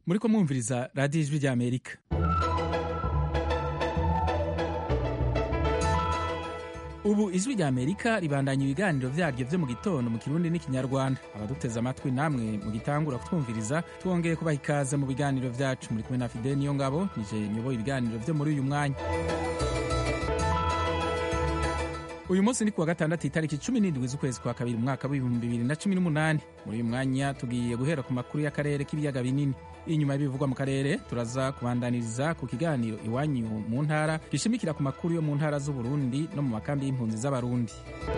muriko mwumviriza radiyo ijwi rya amerika ubu ijwi rya amerika ribandanya ibiganiro vyaryo vyo mu gitondo mu kirundi n'ikinyarwanda abaduteze amatwi namwe mu gitangura kutwumviriza twongeye kubaha ikaze mu biganiro vyacu muri kumwe na fide niyo ngabo nije nyoboye ibiganiro vyo muri uyu mwanya uyu munsi ni kuwa gatandatu itariki cumi n'indwi z'ukwezi kwa kabiri umwaka w'ibihumbi bibiri na cumi n'umunani muri uyu mwanya tugiye guhera ku makuru y'akarere k'ibiyaga binini inyuma y'ibivugwa mu karere turaza kubandaniriza ku kiganiro iwanyu mu ntara gishimikira ku makuru yo mu ntara z'uburundi no mu makambi y'impunzi z'abarundi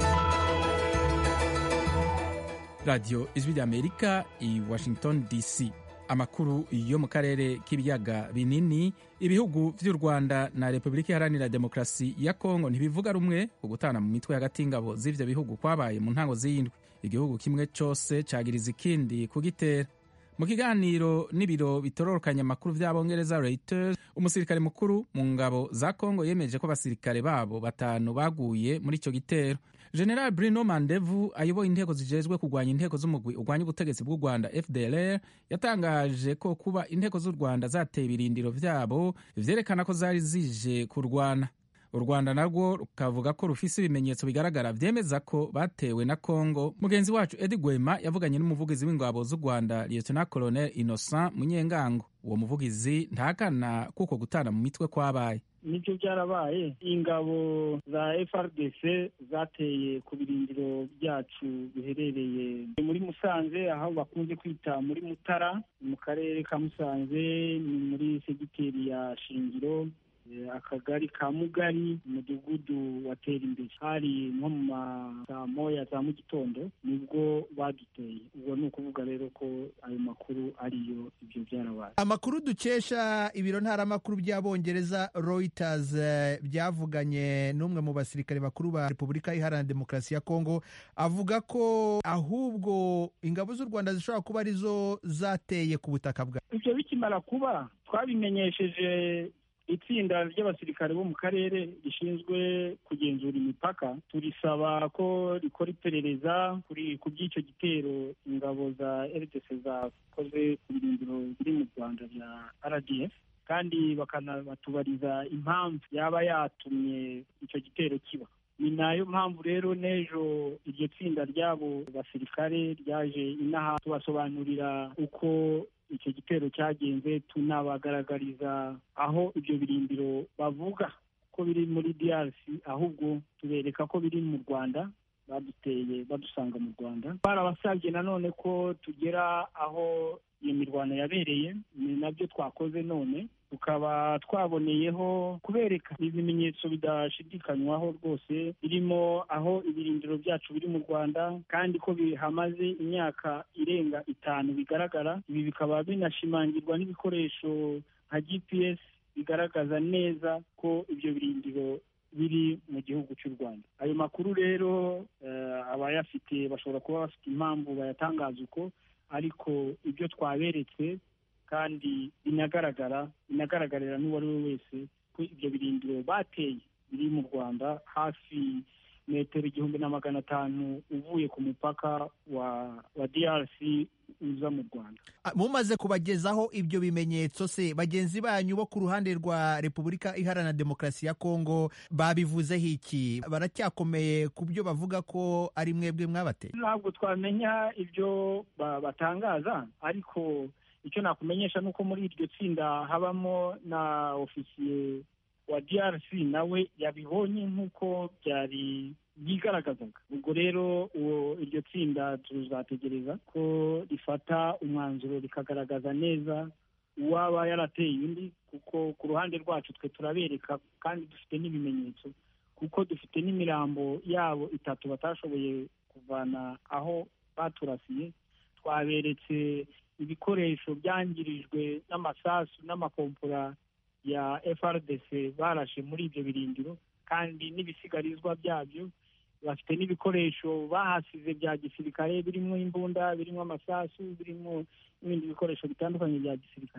radiyo ijwi rya amerika i washington dc amakuru yo mu karere k'ibiyaga binini ibihugu vy'u rwanda na repubulika iharanira demokarasi ya kongo ntibivuga rumwe ku gutana mu mitwe hagati y'ingabo z'ivyo bihugu kwabaye mu ntango z'iyindwi igihugu kimwe cose cagiriza ikindi kugitera mu kiganiro n'ibiro bitororokanya amakuru vy'abongereza reuters umusirikare mukuru mu ngabo za kongo yemeje ko abasirikare babo batanu baguye muri ico gitero general bruno mandevu ayoboye inteko zijejwe kurwanya inteko z'umugwi urwanya ubutegetsi bw'u rwanda fdlr yatangaje ko kuba inteko z'u rwanda zateye ibirindiro vyabo vyerekana ko zari zije kurwana u rwanda narwo rukavuga ko rufise ibimenyetso bigaragara vyemeza ko batewe na congo mugenzi wacu edi gwema yavuganye n'umuvugizi w'ingabo z'u rwanda lieutenant colonel innocent munyengango uwo muvugizi ntakana kuko gutana mu mitwe kwabaye nibyo byarabaye ingabo za frdc zateye ku birindiro byacu biherereye muri musanze aho bakunze kwita muri mutara mu karere ka musanze ni muri segiteri ya shingiro akagari ka mugari umudugudu watera imbere hari nko mu masaa moya za mu gitondo nibwo baduteye ubwo ni ukuvuga rero ko ayo makuru ariyo ibyo byarabaye amakuru dukesha ibiro ntaramakuru by'abongereza reuters byavuganye n'umwe mu basirikare bakuru ba repubulika iharanira demokarasi ya kongo avuga ko ahubwo ingabo z'u rwanda zishobora kuba arizo zateye ku butaka bwa ibyo bikimara kuba twabimenyesheje itsinda ry'abasirikare bo mu karere rishinzwe kugenzura imipaka turisaba ko rikora iperereza kuri ku by'icyo gitero ingabo za rdc zakoze ku birindiro biri mu rwanda bya rdf kandi bakanabatubariza impamvu yaba yatumye icyo gitero kiba ni nayo mpamvu rero n'ejo iryo tsinda ry'abo basirikare ryaje inaha tubasobanurira uko icyo gitero cyagenze tunabagaragariza aho ibyo birindiro bavuga ko biri muri DRC ahubwo tubereka ko biri mu Rwanda baduteye badusanga mu Rwanda barabasabye nanone ko tugera aho iyo mirwano yabereye ni nabyo twakoze none tukaba twaboneyeho kubereka ibimenyetso bidashidikanywaho rwose birimo aho ibirindiro byacu biri mu rwanda kandi ko bihamaze imyaka irenga itanu bigaragara ibi bikaba binashimangirwa n'ibikoresho nka gps bigaragaza neza ko ibyo birindiro biri mu gihugu cy'u rwanda ayo makuru rero abayafite bashobora kuba bafite impamvu bayatangaza uko ariko ibyo twaberetse kandi binagaragara binagaragarira n'uwo ari we wese ko ibyo birindiro bateye biri mu rwanda hafi metero igihumbi na magana atanu uvuye ku mupaka wa wa drc uza mu rwanda mumaze kubagezaho ibyo bimenyetso se bagenzi banyu bo ku ruhande rwa repubulika iharanira demokarasi ya kongo babivuzeho iki baracyakomeye ku byo bavuga ko ari mwebwe mwabateye ntabwo twamenya ibyo batangaza ariko icyo nakumenyesha ni uko muri iryo tsinda habamo na ofisiye wa DRC nawe yabibonye nk'uko byari byigaragazaga ubwo rero uwo iryo tsinda tuzategereza ko rifata umwanzuro rikagaragaza neza uwaba yarateye undi kuko ku ruhande rwacu twe turabereka kandi dufite n'ibimenyetso kuko dufite n'imirambo yabo itatu batashoboye kuvana aho baturasiye twaberetse ibikoresho byangirijwe n'amasasu n'amakompora ya FRDC barashe muri ibyo birindiro kandi n'ibisigarizwa byabyo bafite n'ibikoresho bahasize bya gisirikare birimo imbunda birimo amasasu birimo n'ibindi bikoresho bitandukanye bya gisirikare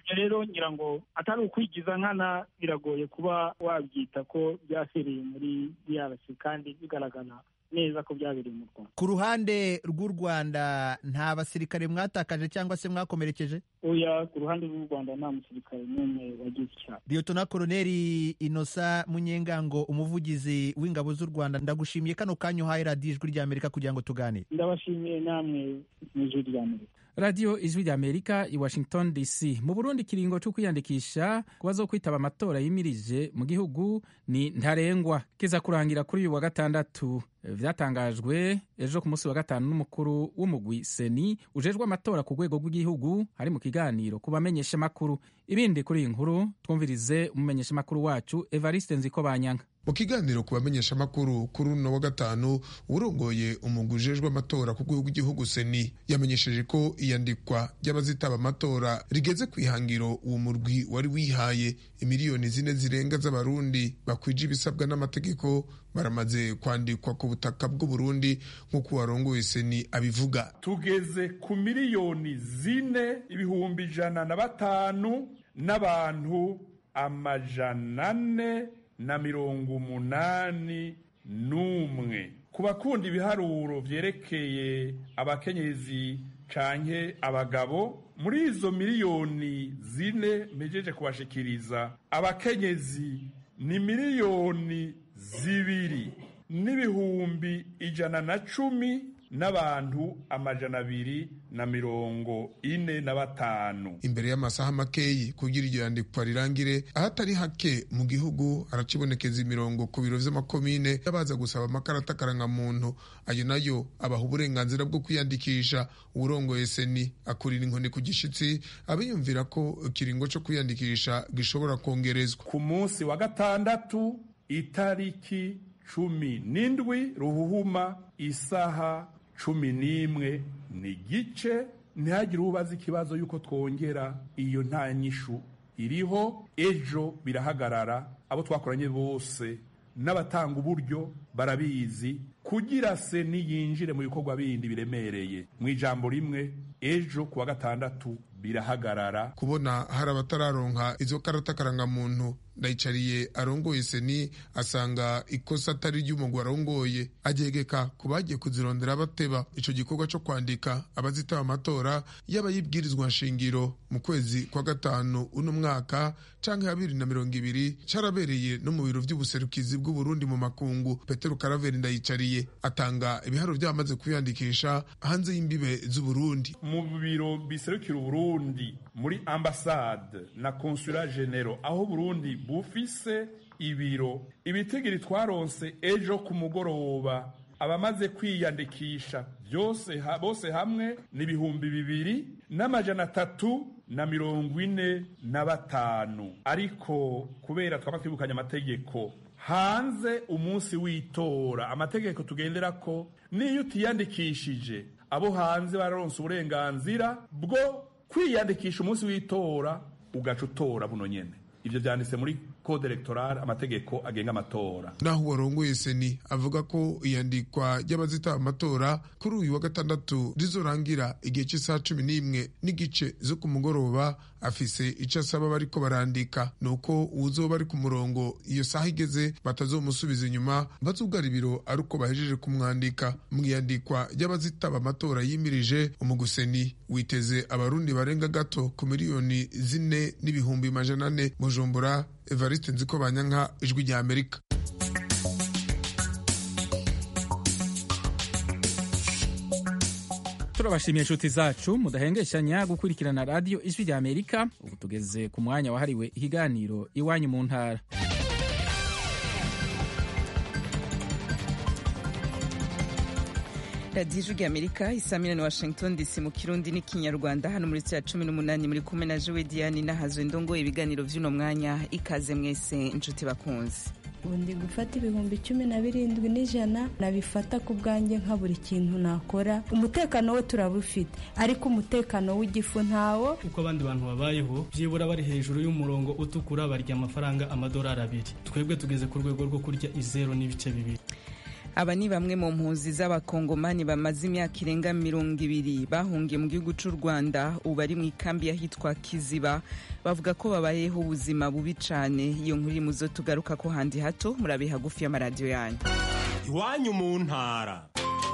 ibyo rero ngira ngo atari ukwigiza nkana biragoye kuba wabyita ko byasereye muri DRC kandi bigaragara neza ko byabereye mu Rwanda ku ruhande rw'u Rwanda nta basirikare mwatakaje cyangwa se mwakomerekeje oya ku ruhande rw'u Rwanda nta musirikare n'umwe wagize icyaha Liyotona Koloneli Inosa Munyengango umuvugizi w'ingabo z'u Rwanda ndagushimiye kano kanya uhaye radiyo ijwi ry'Amerika kugira ngo tuganire ndabashimiye namwe mu ijwi ry'Amerika radiyo ijwi ry'amerika i washington dc mu burundi ikiringo cyo kwiyandikisha ku bazokwitaba amatora yimirije mu gihugu ni ntarengwa kiza kurangira kuri uyu wa gatandatu vyatangajwe ejo ku munsi wa gatanu n'umukuru w'umugwi seni ujejwe amatora ku rwego rw'igihugu hari mu kiganiro ku bamenyeshamakuru ibindi kuri iyi nkuru twumvirize umumenyeshamakuru wacu evariste nziko banyanka mu kiganiro ku bamenyeshamakuru kuri uno wa gatanu urongoye umugwi ujejwe amatora ku rwego rw'igihugu seni yamenyesheje ko iyandikwa ry'abazitaba amatora rigeze ku ihangiro uwo murwi wari wihaye imiliyoni zine zirenga z'abarundi bakwije ibisabwa n'amategeko baramaze kwandikwa ku butaka bw'uburundi nk'uko warongoye seni abivuga tugeze ku miliyoni zine ibihumbi ijana na batanu n'abantu amajana ane na mirongo umunani n'umwe ku bakunda ibiharuro vyerekeye abakenyezi canke abagabo muri izo miliyoni zine mpejeje kubashikiriza abakenyezi ni miliyoni zibiri n'ibihumbi ijana na cumi n'abantu amajana abiri na mirongo ine na batanu imbere y'amasaha makeyi kugira iryo yandikwa rirangire ahatari hake mu gihugu haracibonekeza imirongo ku biro vy'amakomine y'abaza gusaba amakarata karangamuntu ayo nayo abaha uburenganzira bwo kwiyandikisha uwurongoye seni akurira inkoni ku gishitsi abiyumvira ko ikiringo co kwiyandikisha gishobora kongerezwa ku munsi wa gatandatu itariki cumi n'indwi ruhuhuma isaha cumi n'imwe n'igice ntihagire ubaza ikibazo y'uko twongera iyo nta nyishu iriho ejo birahagarara abo twakoranye bose n'abatanga uburyo barabizi kugira se niyinjire mu bikorwa bindi biremereye mu ijambo rimwe ejo ku wa gatandatu birahagarara kubona hari abatararonka izo karata karangamuntu ndayicariye arongoye seni asanga ikosa atari ry'umugwi arongoye agegeka ku bagiye kuzirondera bateba ico gikorwa co kwandika abazitaba amatora yaba yibwirizwa nshingiro mu kwezi kwa gatanu uno mwaka canke habiri na mirongo ibiri carabereye no mu biro vy'ubuserukizi bw'uburundi mu makungu petero karaveri ndayicariye atanga ibiharo vyamaze kwiyandikisha hanze y'imbibe z'uburundi mu biro biserukira uburundi muri ambasade na konsula genero aho burundi bufise ibiro ibitigiri twaronse ejo ku mugoroba abamaze kwiyandikisha byose ha, bose hamwe ni ibihumbi bibiri n'amajana atatu na mirongo ine na batanu ariko kubera twaba twibukanye amategeko hanze umunsi w'itora amategeko tugendera ko niyo utiyandikishije abo hanze bararonse uburenganzira bwo kwiyandikisha umunsi w'itora ugaca utora buno nyene ivyo vyanditse muri code electorale amategeko agenga amatora naho uwarongoye seni avuga ko iyandikwa ry'abazitaba amatora kuri uyu wa gatandatu rizorangira igihe cy'isaha cumi n'imwe n'igice zo ku mugoroba afise ico asaba bariko barandika nuko uwuzoba ari ku murongo iyo saha igeze batazomusubiza inyuma bazugara ibiro ari uko bahejeje kumwandika mu iyandikwa ry'abazitaba amatora yimirije umuguseni witeze abarundi barenga gato ku miliyoni zine n'ibihumbi majana ane bujumbura evariste nziko banyanka ijwi rya amerika turabashimiye inshuti zacu mudahengeshanya gukurikirana radiyo ijwi rya amerika ubu tugeze ku mwanya wahariwe ikiganiro iwanyu mu ntara radiyo ijwi rya amerika isa miliyoni washington dc mu kirundi n'ikinyarwanda hano muri ya cumi n'umunani muri kumwe na jowe diane n'ahazwe ndongo ibiganiro by'uno mwanya ikaze mwese inshuti bakunze ubu ndi gufata ibihumbi cumi na birindwi n'ijana nabifata ku bwanjye nka buri kintu nakora umutekano we turabufite ariko umutekano w'igifu ntawo uko abandi bantu babayeho byibura bari hejuru y'umurongo utukura barya amafaranga amadolari abiri twebwe tugeze ku rwego rwo kurya izero n'ibice bibiri aba ni bamwe mu mpunzi z'abakongomani bamaze imyaka irenga mirongo ibiri bahungiye mu gihugu cy'u rwanda ubu bari mu ikambi y'ahitwa kiziba bavuga ko babayeho ubuzima bubi cyane iyo nkuru iri mu zo tugaruka ko handi hato murabe hagufi y'amaradiyo yanyu iwanyu mu ntara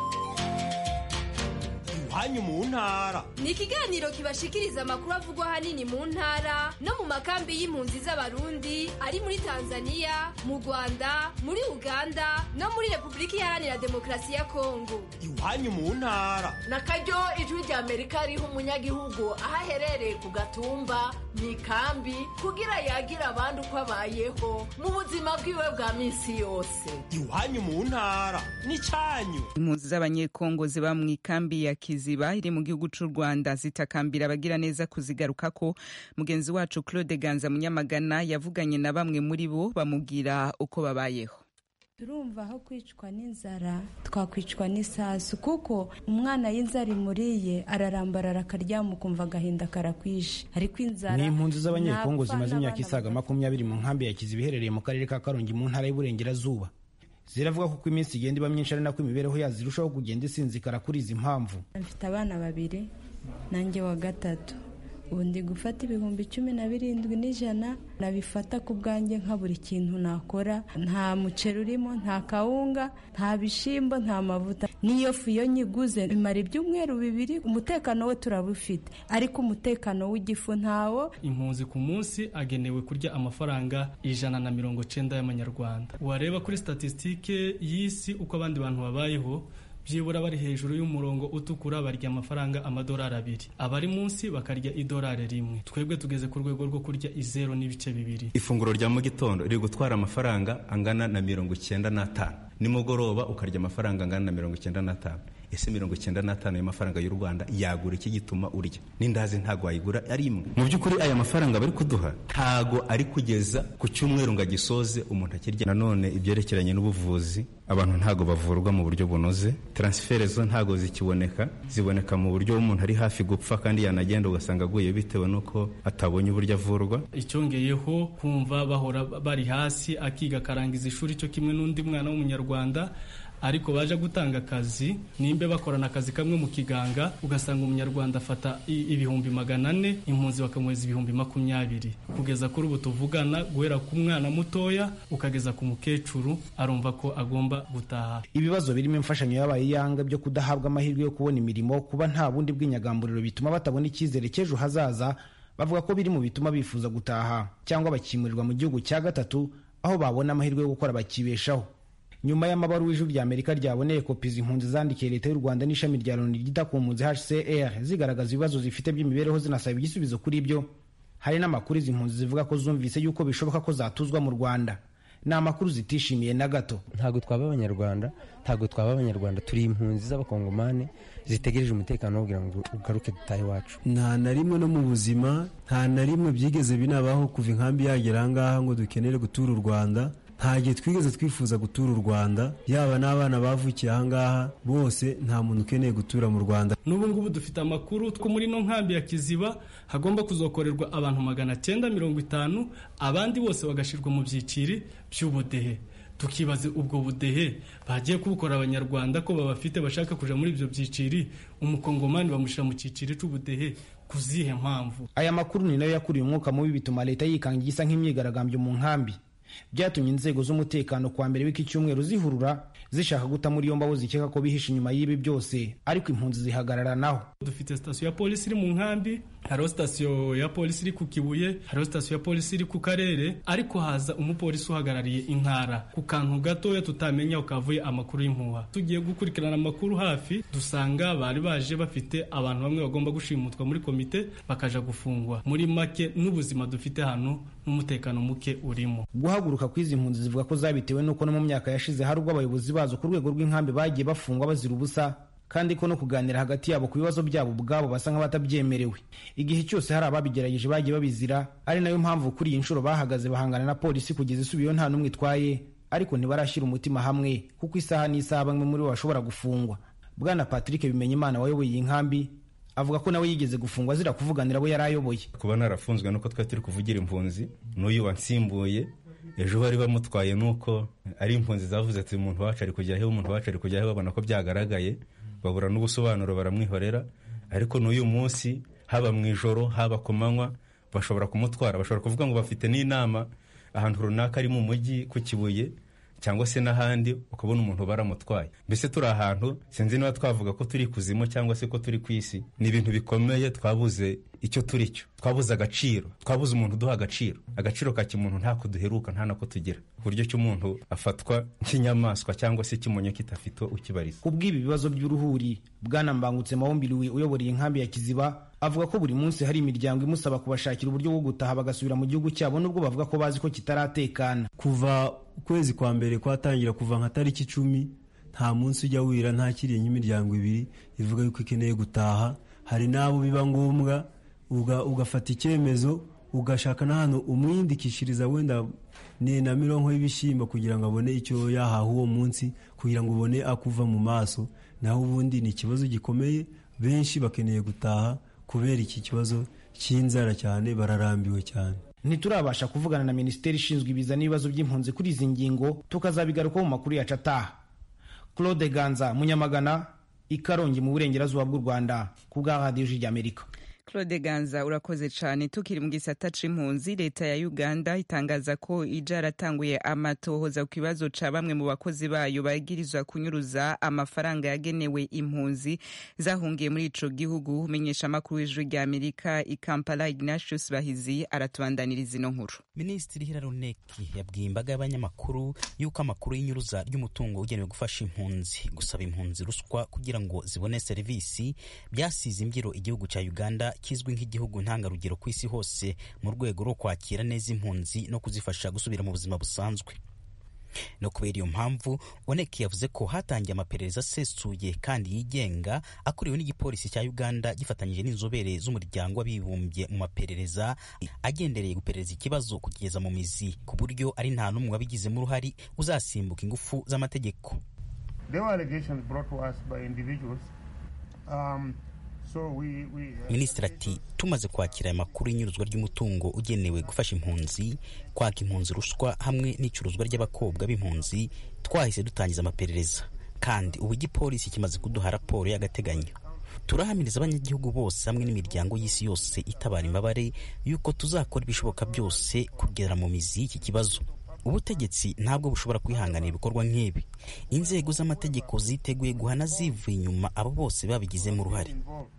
iwanyu mu ntara ni ikiganiro kibashikiriza amakuru avugwa ahanini mu ntara no mu makambi y'impunzi z'abarundi ari muri tanzania mu rwanda muri uganda no muri repubulika iharanira demokarasi ya kongo iwanyu mu ntara na karyo ijwi rya amerika riha umunyagihugu aho aherereye ku gatumba mu ikambi kugira yagira abandi uko abayeho mu buzima bwiwe bwa minsi yose iwanyu mu ntara ni cyanyu impunzi z'abanyekongo ziba mu ikambi ya kiziba iri mu gihugu cy'u rwanda zitakambira abagira neza kuzigaruka ko mugenzi wacu claude ganza munyamagana yavuganye na bamwe muri bo bamubwira uko babayeho turumva aho kwicwa n'inzara twakwicwa n'isasu kuko umwana y'inzara imuriye ararambarara akaryama ukumva agahinda karakwishe ariko inzara ni impunzi z'abanyekongo ntapfa zimaze imyaka n'abana isaga makumyabiri mu nkambi ya kiziba iherereye mu karere ka karongi mu ntara y'uburengerazuba ziravuga ko uko iminsi igenda iba myinshi ari nako imibereho yazo irushaho kugenda isinzikara kuri izi mpamvu mfite abana babiri nanjye wa gatatu ubu ndi gufata ibihumbi cumi na birindwi n'ijana nabifata ku bwanjye nka buri kintu nakora nta muceri urimo nta kawunga nta bishyimbo nta mavuta n'iyo fu iyo nyiguze imara ibyumweru bibiri umutekano we turabufite ariko umutekano w'igifu ntawo impunzi ku munsi agenewe kurya amafaranga ijana na mirongo cyenda y'amanyarwanda wareba kuri statisitike y'isi uko abandi bantu babayeho byibura bari hejuru y'umurongo utukura barya amafaranga amadolari abiri abari munsi bakarya idolari rimwe twebwe tugeze ku rwego rwo kurya izero n'ibice bibiri ifunguro rya mu gitondo riri gutwara amafaranga angana na mirongo icyenda n'atanu nimugoroba ukarya amafaranga angana na mirongo icyenda n'atanu ese mirongo icyenda n'atanu y'amafaranga y'u rwanda yagura iki gituma urya n'indazi ntabwo wayigura ari imwe mu by'ukuri aya mafaranga bari kuduha ntago ari kugeza ku cyumweru ngo agisoze umuntu akirya nanone ibyerekeranye n'ubuvuzi abantu ntago bavurwa mu buryo bunoze transfere zo ntago zikiboneka ziboneka mu buryo umuntu ari hafi gupfa kandi yanagenda ugasanga aguye bitewe n'uko atabonye uburyo avurwa icyongeyeho kumva bahora bari hasi akiga akarangiza ishuri cyo kimwe n'undi mwana w'umunyarwanda ariko baje gutanga akazi nimba bakorana akazi kamwe mu kiganga ugasanga umunyarwanda afata i- ibihumbi magana ane impunzi bakamuhereza ibihumbi makumyabiri kugeza kuri ubu tuvugana guhera ku mwana mutoya ukageza ku mukecuru arumva ko agomba gutaha ibibazo birimo imfashanyo yabaye iyanga byo kudahabwa amahirwe yo kubona imirimo kuba nta bundi bw'inyagamburiro bituma batabona icyizere cy'ejo hazaza bavuga ko biri mu bituma bifuza gutaha cyangwa bakimurirwa mu gihugu cya gatatu aho babona amahirwe yo gukora bakibeshaho nyuma y'amabaruwa ijwi rya amerika ryaboneye kopi izi impunzi zandikiye leta y'u rwanda n'ishami rya loni ryita ku mpunzi hcr zigaragaza ibibazo zifite by'imibereho zinasaba igisubizo kuri byo hari n'amakuru izi mpunzi zivuga ko zumvise yuko bishoboka ko zatuzwa mu rwanda ni amakuru zitishimiye na gato ntabwo twaba abanyarwanda ntabwo twaba abanyarwanda turi impunzi z'abakongomani zitegereje umutekano wo kugira ngo ugaruke dutahe iwacu nta na rimwe no mu buzima nta na rimwe byigeze binabaho kuva inkambi yagera ahangaha ngo dukenere gutura u rwanda nta gihe twigeze twifuza gutura u rwanda yaba n'abana bavukiye ahangaha bose nta muntu ukeneye gutura mu rwanda n'ubu ngubu dufite amakuru ko muri ino nkambi ya kiziba hagomba kuzokorerwa abantu magana cyenda mirongo itanu abandi bose bagashyirwa mu byiciri by'ubudehe tukibaza ubwo budehe bagiye kubukora abanyarwanda ko babafite bashaka kuja muri ibyo byiciri umukongomani bamushyira mu cyiciri cy'ubudehe ku zihe mpamvu aya makuru ni nayo yakuriye umwuka mubi bituma leta yikanga igisa nk'imyigaragambyo mu nkambi byatumye inzego z'umutekano kuwa mbere w'iki cyumweru zihurura zishaka guta muri yombi abo zikeka ko bihishe inyuma y'ibi byose ariko impunzi zihagarara naho dufite sitasiyo ya polisi iri mu nkambi hariho sitasiyo ya polisi iri ku kibuye hariho sitasiyo ya polisi iri ku karere ariko haza umupolisi uhagarariye intara ku kantu gatoya tutamenya ukavuye amakuru y'impuha tugiye gukurikirana amakuru hafi dusanga bari baje bafite abantu bamwe bagomba gushimutwa muri komite bakaja gufungwa muri make n'ubuzima dufite hano n'umutekano muke urimo guhaguruka kw'izi mpunzi zivuga ko zabitewe n'uko no mu myaka yashize hari ubwo abayobozi bazo ku rwego rw'inkambi bagiye bafungwa bazira ubusa kandi ko no kuganira hagati yabo ku bibazo byabo ubwabo basa nk'abatabyemerewe igihe cyose hari ababigerageje bagiye babizira ari nayo mpamvu kuri iyi nshuro bahagaze bahangana na polisi kugeza isubiyeho nta n'umwe itwaye ariko ntibarashyira umutima hamwe kuko isaha n'isaha bamwe muri bo bashobora gufungwa bwana patrick bimenyimana wayoboye iyi nkambi avuga ko nawe yigeze gufungwa azira kuvuganira abo yari ayoboye kuba narafunzwe nuko twari turi kuvugira impunzi n'uyu wansimbuye ejo bari bamutwaye nuko ari impunzi zavuze ati umuntu wacu ari kujya he umuntu wacu ari kujya he babona ko byagaragaye babura n'ubusobanuro baramwihorera ariko n'uyu munsi haba mu ijoro haba ku manywa bashobora kumutwara bashobora kuvuga ngo bafite n'inama ahantu runaka ari mu mujyi ku kibuye cyangwa se n'ahandi ukabona umuntu baramutwaye mbese turi ahantu sinzi niba twavuga ko turi kuzimu cyangwa se ko turi ku isi ni ibintu bikomeye twabuze icyo turi cyo twabuze agaciro twabuze umuntu uduha agaciro agaciro ka kimuntu ntako duheruka nta nako tugira uburyo cy'umuntu afatwa nk'inyamaswa cyangwa se ikimonyo kitafite ukibariza ku bw'ibi bibazo by'uruhuri bwana mbangutse mawombiriwe uyoboreye inkambi ya kiziba avuga ko buri munsi hari imiryango imusaba kubashakira uburyo bwo gutaha bagasubira mu gihugu cyabo nubwo bavuga ko bazi ko kitaratekana kuva ukwezi kwa mbere kwatangira kuva nka tariki icumi nta munsi ujya wira ntakiriye nk'imiryango ibiri ivuga yuko ikeneye gutaha hari n'abo biba ngombwa ugafata icyemezo ugashaka n'ahantu umwindikishiriza wenda ni na mirongo y'ibishyimbo kugira ngo abone icyo yahaha uwo munsi kugira ngo ubone akuva mu maso naho ubundi ni ikibazo gikomeye benshi bakeneye gutaha kubera iki kibazo cy'inzara cyane bararambiwe cyane ntiturabasha kuvugana na minisiteri ishinzwe ibiza n'ibibazo by'impunzi kuri izi ngingo tukazabigarukaho mu makuru yacu ataha claude ganza munyamagana ikarongi mu burengerazuba bw'u rwanda ku bwa radiyo ry'amerika claude ganza urakoze cyane tukiri mu gisata c'impunzi leta ya uganda itangaza ko ija yaratanguye amatohoza ku kibazo ca bamwe mu bakozi bayo bagirizwa kunyuruza amafaranga yagenewe impunzi zahungiye muri ico gihugu umenyesha amakuru w'ijwi rya amerika i kampala ignatius bahizi aratubandaniriza ino nkuru minisitiri hiraruneki yabwiye imbaga y'abanyamakuru yuko amakuru y'inyuruza ry'umutungo ugenewe gufasha impunzi gusaba impunzi ruswa kugira ngo zibone serivisi byasize imbyiro igihugu cya uganda kizwi nk'igihugu ntangarugero ku isi hose mu rwego rwo kwakira neza impunzi no kuzifasha gusubira mu buzima busanzwe no kubera iyo mpamvu oneki yavuze ko hatangiye amaperereza asesuye kandi yigenga akuriwe n'igipolisi cya uganda gifatanyije n'inzobere z'umuryango w'abibumbye mu maperereza agendereye guperereza ikibazo kugeza mu mizi ku buryo ari nta n'umwe wabigizemo uruhari uzasimbuka ingufu z'amategeko minisitiri ati tumaze kwakira aya makuru y'inyuruzwa ry'umutungo ugenewe gufasha impunzi kwaka impunzi ruswa hamwe n'icuruzwa ry'abakobwa b'impunzi twahise dutangiza amaperereza kandi ubu igipolisi kimaze kuduha raporo y'agateganyo turahamiriza abanyagihugu bose hamwe n'imiryango y'isi yose itabara imbabare y'uko tuzakora ibishoboka byose kugera mu mizi y'iki kibazo ubutegetsi ntabwo bushobora kwihanganira ibikorwa nk'ibi inzego z'amategeko ziteguye guhana zivuye inyuma abo bose babigizemo uruhare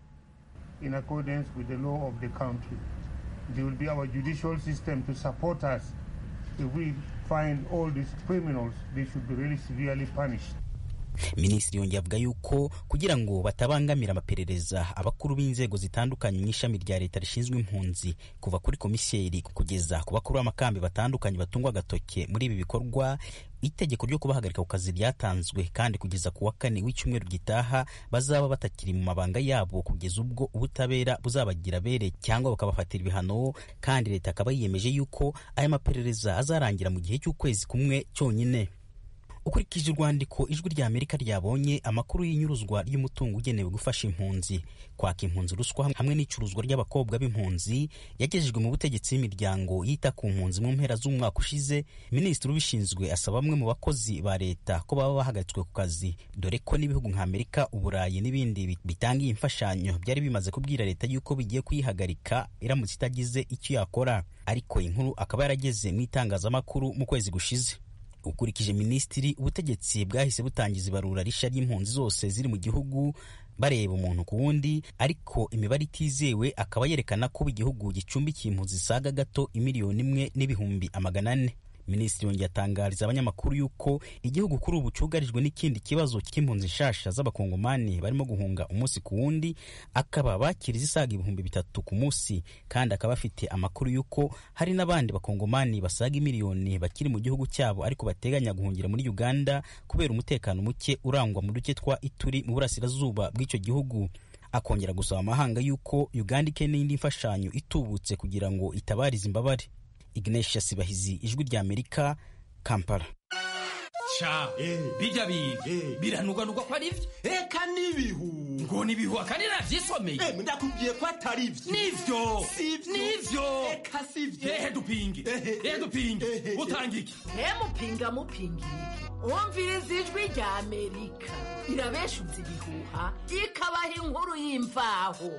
in accordance with the law of the country. There will be our judicial system to support us. If we find all these criminals, they should be really severely punished. minisitiri yongeye avuga yuko kugira ngo batabangamira amaperereza abakuru b'inzego zitandukanye mu ishami rya leta rishinzwe impunzi kuva kuri komiseri kugeza ku bakuru b'amakambi batandukanye batungwa agatoke muri ibi bikorwa itegeko ryo kubahagarika ku kazi ryatanzwe kandi kugeza ku wa kane w'icyumweru gitaha bazaba batakiri mu mabanga yabo kugeza ubwo ubutabera buzabagira bere cyangwa bukabafatira ibihano kandi leta akaba yiyemeje yuko aya maperereza azarangira mu gihe cy'ukwezi kumwe cyonyine ukurikije urwandiko ijwi rya amerika ryabonye amakuru y'inyuruzwa ry'umutungo ugenewe gufasha impunzi kwaka impunzi ruswa hamwe n'icuruzwa ry'abakobwa b'impunzi yagejejwe mu butegetsi b'imiryango yita ku mpunzi mu mpera z'umwaka ushize minisitiri ubishinzwe asaba bamwe mu bakozi ba leta ko baba bahagaritswe ku kazi dore ko n'ibihugu nka amerika uburayi n'ibindi bitanga iyi mfashanyo byari bimaze kubwira leta yuko bigiye kuyihagarika iramutse itagize icyo yakora ariko inkuru akaba yarageze mu itangazamakuru mu kwezi gushize ukurikije minisitiri ubutegetsi bwahise butangiza ibarura rishya ry'impunzi zose ziri mu gihugu bareba umuntu ku wundi ariko imibare itizewe akaba yerekana ko igihugu gicumbikiye impunzi zisaga gato imiliyoni imwe n'ibihumbi amagana ane minisitiri yongeye atangariza abanyamakuru yuko igihugu kuri ubu cyugarijwe n'ikindi kibazo cy'impunzi nshasha z'abakongomani barimo guhunga umunsi ku wundi akaba bakira izisaga ibihumbi bitatu ku munsi kandi akaba afite amakuru y'uko hari n'abandi bakongomani basaga miliyoni bakiri mu gihugu cyabo ariko bateganya guhungira muri uganda kubera umutekano muke urangwa mu duce twa ituri mu burasirazuba bw'icyo gihugu akongera gusaba amahanga y'uko uganda ikeneye indi mfashanyo itubutse kugira ngo itabarize imbabare Ignatius Bahizi ijwi rya Amerika Kampala sha bijya biga biranugwanugwa ko ari byo eka n'ibihu ngo n'ibihu akandi navyisomeye ndakubwiye ko atari byo nivyo nivyo eka sivyo ehe dupinge ehe dupinge utanga iki mupinga mupinga iki wumviriza ijwi rya amerika irabeshuza ibihuha ikabaha inkuru y'imvaho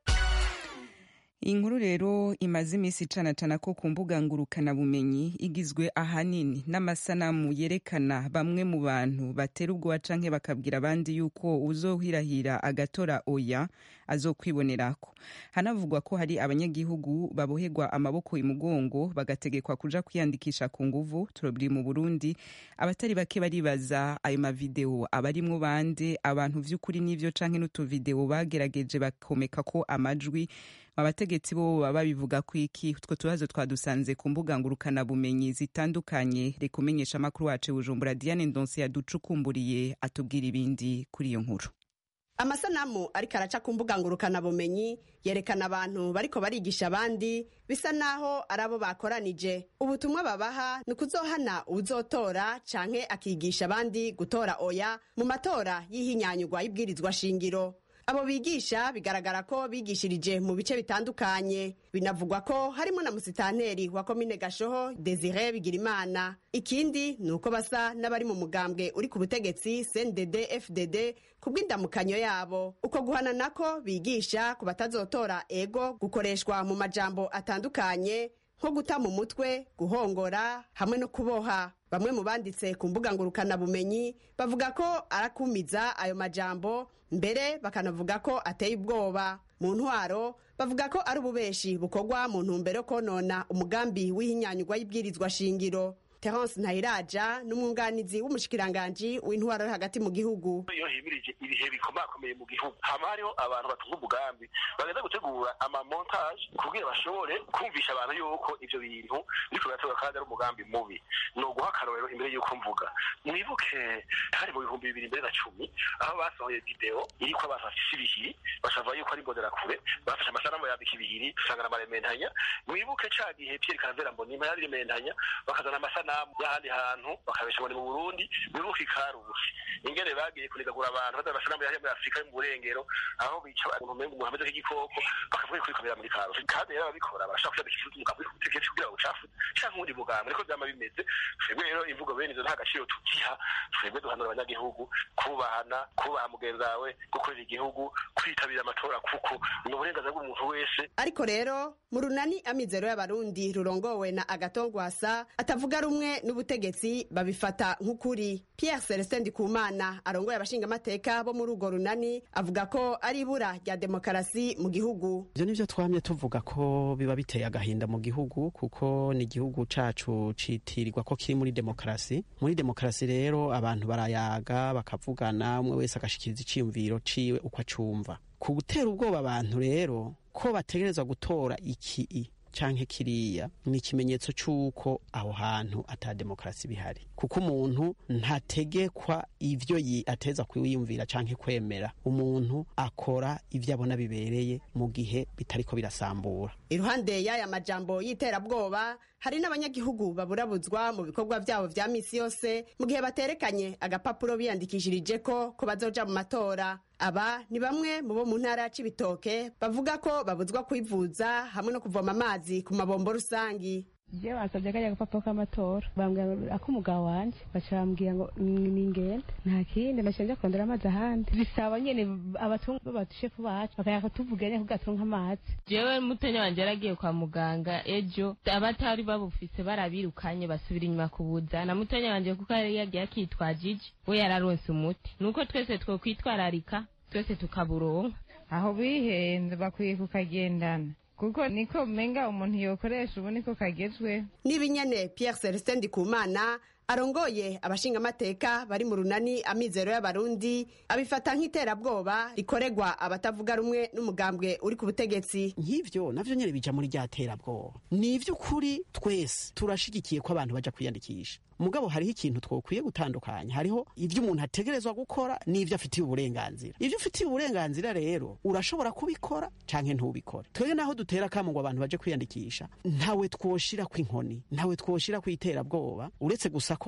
inkuru rero imaze iminsi icanacana ko ku mbuga ngurukanabumenyi igizwe ahanini n'amasanamu yerekana bamwe mu bantu batera ubwoba canke bakabwira abandi yuko uzohirahira agatora oya azokwibonerako hanavugwa ko hari abanyagihugu baboherwa amaboko imugongo bagategekwa kuja kwiyandikisha ku nguvu turobiri mu burundi abatari bake baribaza ayo mavideo abarimwo bande abantu vy'ukuri n'ivyo canke n'utuvideo bagerageje bakomeka ko amajwi abategetsi bo baba babivuga ku iki utwo tubazo twadusanze ku mbuga ngurukanabumenyi zitandukanye reka umenyesha amakuru wacu bujumbura diane ndonse yaducukumburiye atubwira ibindi kuri iyo nkuru amasanamu ariko araca ku mbuga ngurukanabumenyi yerekana abantu bariko barigisha abandi bisa naho ari abo bakoranije ubutumwa babaha ni ukuzohana uwuzotora canke akigisha abandi gutora oya mu matora y'ihinyanyurwa y'ibwirizwa shingiro abo bigisha bigaragara ko bigishirije mu bice bitandukanye binavugwa ko harimo na musitanteri wa komine gashoho desire bigirimana ikindi ni uko basa n'abari mu mugambwe uri ku butegetsi cndd fdd ku bw'indamukanyo yabo uko guhana nako bigisha ku batazotora ego gukoreshwa mu majambo atandukanye nko guta mu mutwe guhongora hamwe no kuboha bamwe mu banditse ku mbuga ngurukanabumenyi bavuga ko arakumiza ayo majambo mbere bakanavuga ko ateye ubwoba mu ntwaro bavuga ko ari ububeshi bukorwa mu ntumbero yo konona umugambi w'ihinyanyurwa y'ibwirizwa shingiro terence ntayiraja n'umwunganizi w'umushikiranganji w'intwaro yo hagati mu gihugu iyo himirije ibihe bikomakomeye mu gihugu hama hariho abantu batunga umugambi bagenda gutegura amamontage kugira bashobore kumvisha abantu yuko ivyo bintu biriko birategura kandi ari umugambi mubi ni uguha akarorero imbere y'uko mvuga mwibuke hari mu bihumbi bibiri mbere na cumi aho basohoye video iriko abantu bafise ibihiri bashava yuko ari imbonerakure bafashe amasanamu yambika ibihiri usanga n'amarementanya mwibuke ca gihe pierre karavera mbonima yari rementanya bakazana amasanamu y'ahandi hantu bakabesha ngo ni mu burundi mwibuke ikarusi ingene bagiye kunigagura abantu bazana amasanamu yari muri afurika yo mu burengero aho bica umuntu umenga umuntu ameze nk'igikoko bakavuga ko bikomera muri karusi kandi rero ababikora barashaka kuyambika ikirutu umugambi w'ubutegetsi kugira ngo ucafuze canke uwundi mugambi niko vyama bimeze twebwe rero imvugo bene izo nta gaciro tuziha twebwe duhanura abanyagihugu kubahana kubaha mugenzi wawe gukorera igihugu kwitabira amatora kuko ni uburenganzira bw'umuntu wese ariko rero mu runani amizero y'abarundi rurongowe na agatongwasa atavuga rumwe n'ubutegetsi babifata nk'ukuri pierre celestin ndikumana arongoye abashingamateka bo muri urwo runani avuga ko ari ibura rya demokarasi mu gihugu ivyo nivyo twamye tuvuga ko biba biteye agahinda mu gihugu kuko ni igihugu cacu citirirwa ko kiri muri demokarasi muri demokarasi rero abantu barayaga bakavugana umwe wese agashikiriza iciyumviro ciwe uko acumva ku gutera ubwoba abantu rero ko bategerezwa gutora iki canke kiriya ni ikimenyetso c'uko aho hantu ata demokarasi bihari kuko umuntu ntategekwa ivyo ateza kwiyumvira canke kwemera umuntu akora ivyo abona bibereye mu gihe bitariko birasambura iruhande y'aya majambo y'iterabwoba hari n'abanyagihugu baburabuzwa mu bikorwa vyabo vya misi yose mu gihe baterekanye agapapuro biyandikishirije ko ko bazoja mu matora aba ni bamwe mu bo mu ntara ya cibitoke bavuga ko babuzwa kwivuza hamwe no kuvoma amazi ku mabombo rusangi je basabye kajya agapapuro k'amatora bambwira ako umugabo wanje baca bambwira ngo ningende nta kindi naciye nja kurondera amazi ahandi bisaba nyene abatunga batushefu bacu bakayaka tuvuganye ko gatunga amazi jewe mutenya wanje yaragiye kwa muganga ejo abatari babufise barabirukanye basubira inyuma kubuza na mutenya wanje kuko yari yagiye akitwaje iji we yararonse umuti nuko twese twokwitwararika twese tukaburonka aho bihenze bakwiye kukagendana kuko niko menga umuntu yokoresha ubu niko kagezweho n'ibinyene pierre celestin ndikumana arongoye abashingamateka bari mu runani amizero y'abarundi abifata nk'iterabwoba rikoregwa abatavuga rumwe n'umugambwe uri ku butegetsi nk'ivyo navyo nyene bija muri rya terabwoba ni ivy'ukuri twese turashigikiye ko abantu baja kwiyandikisha mugabo hariho ikintu twokwiye gutandukanya hariho ivyo umuntu ategerezwa gukora n'ivyo afitiye uburenganzira ivyo ufitiye uburenganzira rero urashobora kubikora canke ntubikore twebwe naho dutera kamo ngo abantu baje kwiyandikisha ntawe twoshira kw'inkoni ntawe twoshira kw'iterabwoba uretse gusa ko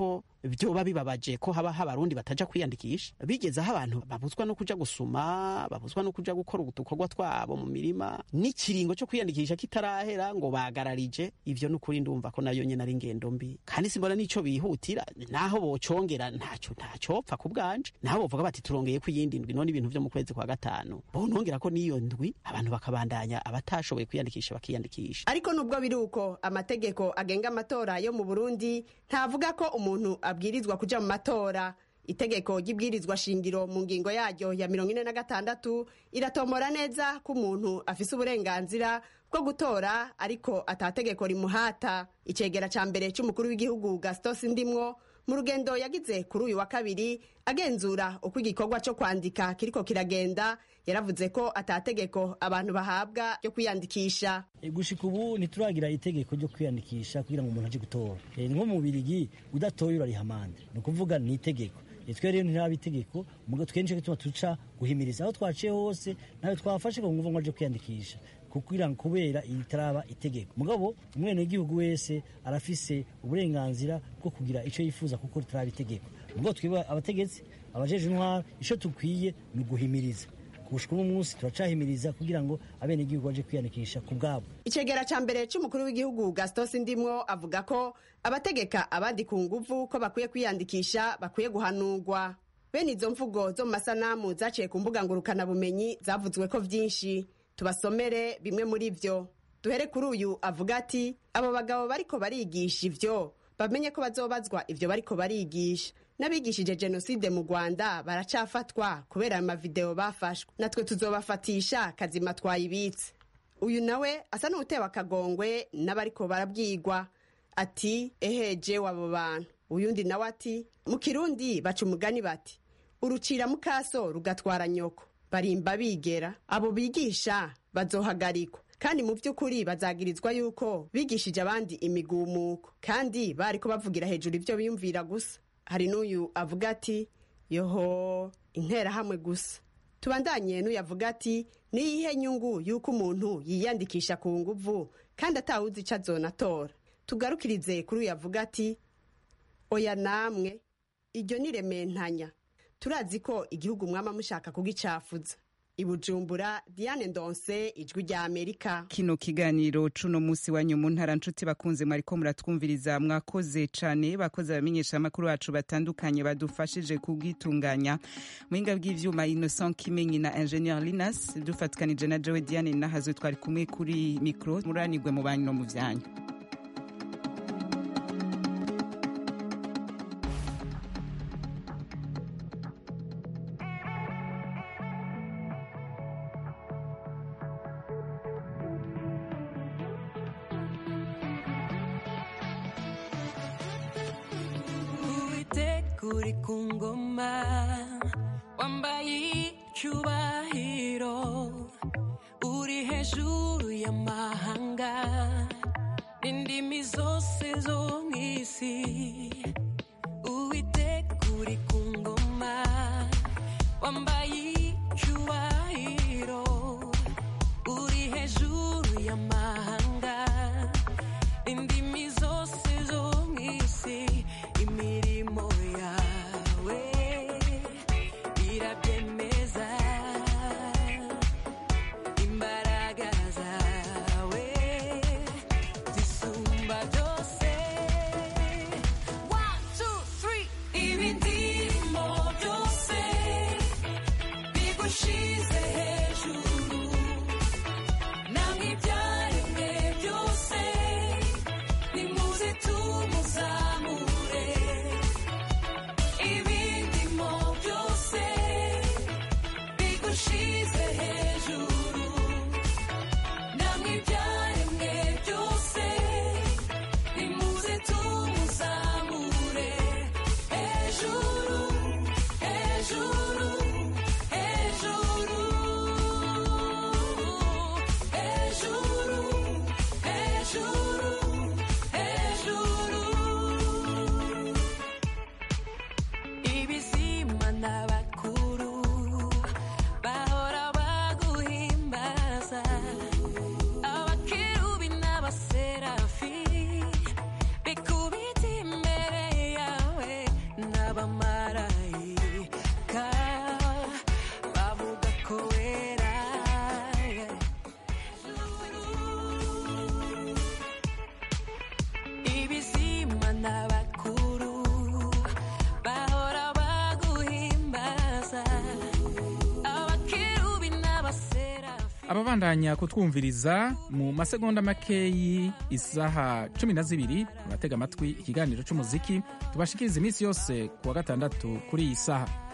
byoba bibabaje ko haba abarundi bataja kwiyandikisha bigeze aho abantu babuzwa no kuja gusuma babuzwa no kuja gukora udukorwa twabo mu mirima n'ikiringo cyo kwiyandikisha kitarahera ngo bagararije ivyo n'ukuri ndumva ko nayo nyene ari ingendo mbi kandi simbona n'ico bihutira naho bocongera ntaco ntacopfa ku bwanje naho bovuga bati turongeye ku yindi ndwi none ibintu vyo mu kwezi kwa gatanu bonongera ko n'iyo ndwi abantu bakabandanya abatashoboye kwiyandikisha bakiyandikisha ariko nubwo biri uko amategeko agenga amatora yo mu burundi ntavuga ko umuntu abwirizwa kuja mu matora itegeko ry'ibwirizwa shingiro mu ngingo yaryo ya mirongo ine na gatandatu iratomora neza ko umuntu afise uburenganzira bwo gutora ariko atategeko rimuhata icegera ca mbere c'umukuru w'igihugu gastos ndimwo mu rugendo yagize kuri uyu wa kabiri agenzura uko igikorwa cyo kwandika kiriko kiragenda yaravuze ko atategeko abantu bahabwa ryo kwiyandikisha gushika ubu ntituragira itegeko ryo kwiyandikisha kugira ngo umuntu aje gutora ni nko mu birigi udatoye urariha amande ni ukuvuga ni itegeko twe rero ntiraba itegeko mugo twenshi gituma tuca guhimiriza aho twaciye hose nawe twafashe ngo nguvu ngo aje kwiyandikisha kugira ngo kubera itaraba itegeko mugabo umwene w'igihugu wese arafise uburenganzira bwo kugira ico yifuza kuko ritaraba itegeko mugabo twebwe abategetsi abajeje intwara ico tukwiye ni uguhimiriza kubushika uno munsi turacahimiriza kugira ngo abene igihugu baje kwiyandikisha ku bwabo icegera ca mbere c'umukuru w'igihugu gastos ndimwo avuga ko abategeka abandi ku nguvu ko bakwiye kwiyandikisha bakwiye guhanurwa bene izo mvugo zo mu masanamu zaciye ku mbuga ngurukanabumenyi zavuzwe ko vyinshi tubasomere bimwe muri vyo duhere kuri uyu avuga ati abo bagabo bariko barigisha ivyo bamenye ko bazobazwa ivyo bariko barigisha n'abigishije jenoside mu rwanda baracafatwa kubera ayo mavideo bafashwe natwe tuzobafatisha kazima twayibitse uyu nawe asa n'utewe akagongwe n'abariko barabwigwa ati eheje wabo bantu uyundi nawe ati mu kirundi baca umugani bati urucira mukaso rugatwara nyoko barimba bigera abo bigisha bazohagarikwa kandi mu by'ukuri bazagirizwa yuko bigishije abandi imigumuko kandi bariko bavugira hejuru ibyo biyumvira gusa hari n'uyu avuga ati yoho interahamwe gusa tubandanye n'uyu avuga ati niyihe nyungu y'uko umuntu yiyandikisha ku nguvu kandi atawuzi icyo azonatora tugarukirize kuri uyu avuga ati oya namwe iryo ni rementanya turazi ko igihugu mwama mushaka kugicafuza ibujumbura diane ndonse ijwi rya amerika kino kiganiro cuno musi wanyu mu ntara nshuti bakunze mwariko muratwumviriza mwakoze cane bakoze abamenyesha amakuru bacu batandukanye badufashije kubwitunganya muhinga bw'ivyuma innocent kimenyi na ingenieur linas dufatikanije na jowe diane nahazwe twari kumwe kuri mikro muranirwe mu banyu no mu vyanyu uri ku ngoma wambaye icyubahiro uri hejuru y'amahanga n'indimi zose zo mu isi uwiteka uri ku ngoma wambaye icyubahiro uri hejuru y'amahanga indimi zose zo mu isi imirimo yawe irabyemeza imbaraga zawe zisumba byose One, two, three. ibindirimo byose bigushize hejuru namwe ibyaremwe byose nimuze tumuzamure ibindimo byose bigushize hejuru namwe ibyaremwe byose nimuze tumuzamure hejuru hejuru hejuru hejuru hejuru hejuru ibizima n'abakuru bahora baguhimbaza abakerubi n'abaserafi bikubita imbere yawe ababandanya kutwumviriza mu masegonda makeyi isaha cumi na zibiri abatega amatwi ikiganiro cy'umuziki tubashikiriza iminsi yose ku wa gatandatu kuri iyi saha